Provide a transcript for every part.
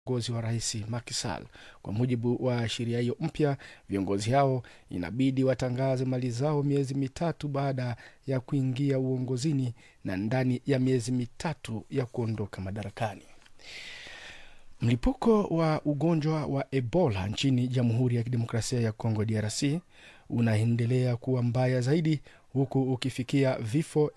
uongozi wa rais Macky Sall. Kwa mujibu wa sheria hiyo mpya, viongozi hao inabidi watangaze mali zao miezi mitatu baada ya kuingia uongozini na ndani ya miezi mitatu ya kuondoka madarakani. Mlipuko wa ugonjwa wa Ebola nchini Jamhuri ya Kidemokrasia ya Kongo DRC unaendelea kuwa mbaya zaidi huku ukifikia vifo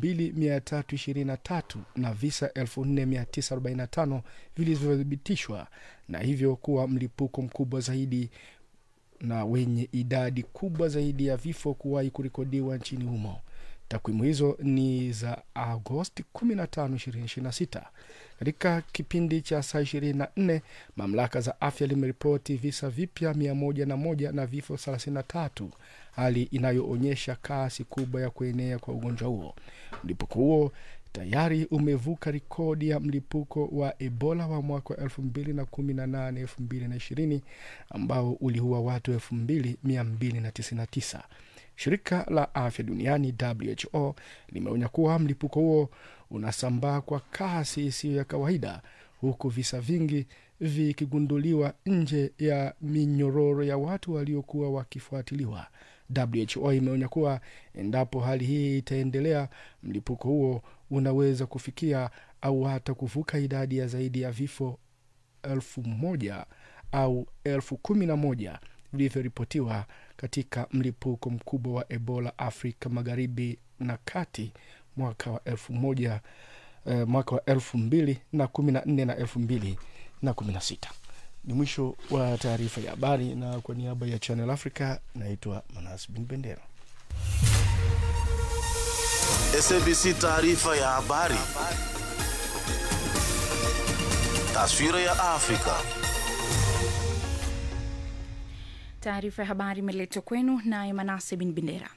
2323 na visa 4945 vilivyothibitishwa na hivyo kuwa mlipuko mkubwa zaidi na wenye idadi kubwa zaidi ya vifo kuwahi kurekodiwa nchini humo. Takwimu hizo ni za Agosti 15, 2026. Katika kipindi cha saa 24 mamlaka za afya limeripoti visa vipya 101 na vifo 33, hali inayoonyesha kasi kubwa ya kuenea kwa ugonjwa huo. Mlipuko huo tayari umevuka rekodi ya mlipuko wa Ebola wa mwaka wa 2018 2020 ambao uliua watu 2299. Shirika la afya duniani WHO limeonya kuwa mlipuko huo unasambaa kwa kasi isiyo ya kawaida, huku visa vingi vikigunduliwa nje ya minyororo ya watu waliokuwa wakifuatiliwa. WHO imeonya kuwa endapo hali hii itaendelea, mlipuko huo unaweza kufikia au hata kuvuka idadi ya zaidi ya vifo elfu moja au elfu kumi na moja vilivyoripotiwa katika mlipuko mkubwa wa Ebola Afrika Magharibi na Kati mwaka wa elfu moja eh, mwaka wa elfu mbili na kumi na nne na elfu mbili na kumi na sita. Ni mwisho wa taarifa ya habari, na kwa niaba ya Channel Africa naitwa Manas Bin Bendera. SABC taarifa ya habari. Taswira ya Afrika. Taarifa ya habari imeletwa kwenu naye Manase Bin Bendera.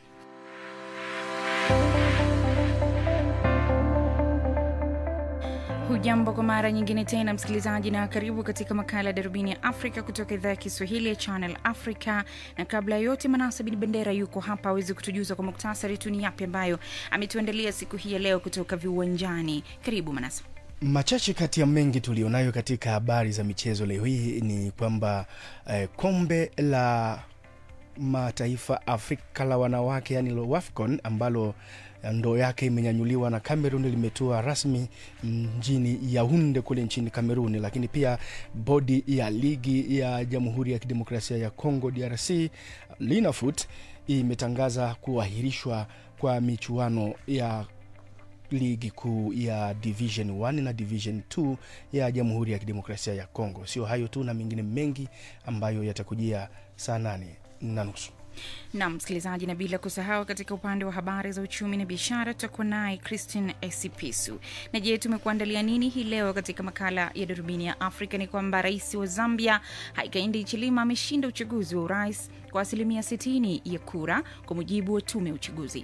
Hujambo kwa mara nyingine tena msikilizaji, na karibu katika makala ya darubini ya Afrika kutoka idhaa ya Kiswahili ya Channel Africa. Na kabla ya yote, Manasa Bin Bendera yuko hapa awezi kutujuza kwa muktasari tu ni yapi ambayo ametuandalia siku hii ya leo kutoka viwanjani. Karibu Manasa. Machache kati ya mengi tulionayo katika habari za michezo leo hii ni kwamba eh, kombe la mataifa Afrika la wanawake yani lo WAFCON ambalo ndoo yake imenyanyuliwa na Cameroon limetua rasmi mjini Yaounde kule nchini Cameroon. Lakini pia bodi ya ligi ya Jamhuri ya Kidemokrasia ya Congo DRC Linafoot imetangaza kuahirishwa kwa michuano ya ligi kuu ya division 1 na division 2 ya jamhuri ya kidemokrasia ya congo sio hayo tu na mengine mengi ambayo yatakujia saa nane na nusu Nam msikilizaji, na bila kusahau katika upande wa habari za uchumi na biashara tutakuwa naye Christine Esipisu. Na je, tumekuandalia nini hii leo katika makala ya darubini ya Afrika? Ni kwamba rais wa Zambia Hakainde Hichilema ameshinda uchaguzi wa urais kwa asilimia 60 ya kura kwa mujibu wa tume ya uchaguzi.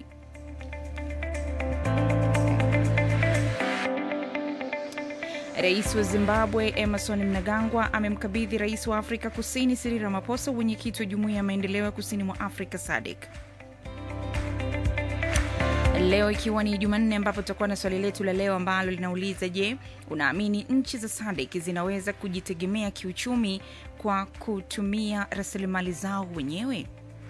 Rais wa Zimbabwe Emerson Mnangagwa amemkabidhi rais wa Afrika Kusini Cyril Ramaphosa wenyekiti wa jumuiya ya maendeleo ya kusini mwa Afrika SADC. Leo ikiwa ni Jumanne, ambapo tutakuwa na swali letu la leo ambalo linauliza: Je, unaamini nchi za SADC zinaweza kujitegemea kiuchumi kwa kutumia rasilimali zao wenyewe?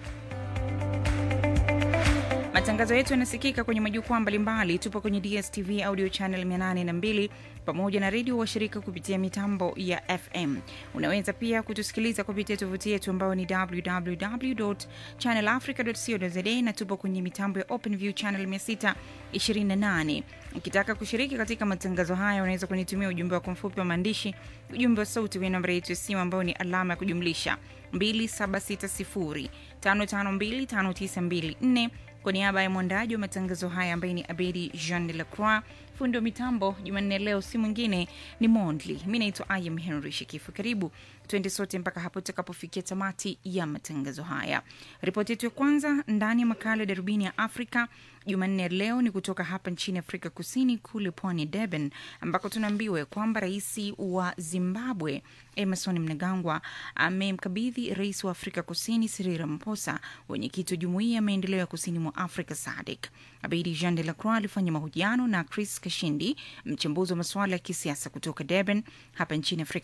Matangazo yetu yanasikika kwenye majukwaa mbalimbali. Tupo kwenye DSTV audio channel 802 pamoja na redio washirika kupitia mitambo ya FM. Unaweza pia kutusikiliza kupitia tovuti yetu ambayo ni www channelafrica co za na tupo kwenye mitambo ya OpenView channel 628. Ukitaka kushiriki katika matangazo haya, unaweza kunitumia ujumbe wako mfupi wa maandishi, ujumbe wa sauti kwenye namba yetu ya simu ambayo ni alama ya kujumlisha 2760 552 5924 kwa niaba ya mwandaji wa matangazo haya ambaye ni Abedi Jean de la Croix, fundi wa mitambo Jumanne leo si mwingine ni Mondli. Mi naitwa Ayam Henry Shikifu. Karibu tuende sote mpaka hapo tutakapofikia tamati ya matangazo haya. Ripoti yetu ya kwanza ndani ya makala ya darubini ya Afrika Jumanne ya leo ni kutoka hapa nchini Afrika Kusini, kule pwani Durban, ambako tunaambiwa kwamba rais wa Zimbabwe Emerson Mnangagwa amemkabidhi rais wa Afrika Kusini Cyril Ramaphosa wenyekiti wa jumuiya ya maendeleo ya kusini mwa Afrika SADC. Abedi Jean de la Croix alifanya mahojiano na Chris Kashindi, mchambuzi wa masuala ya kisiasa kutoka Durban hapa nchini Afrika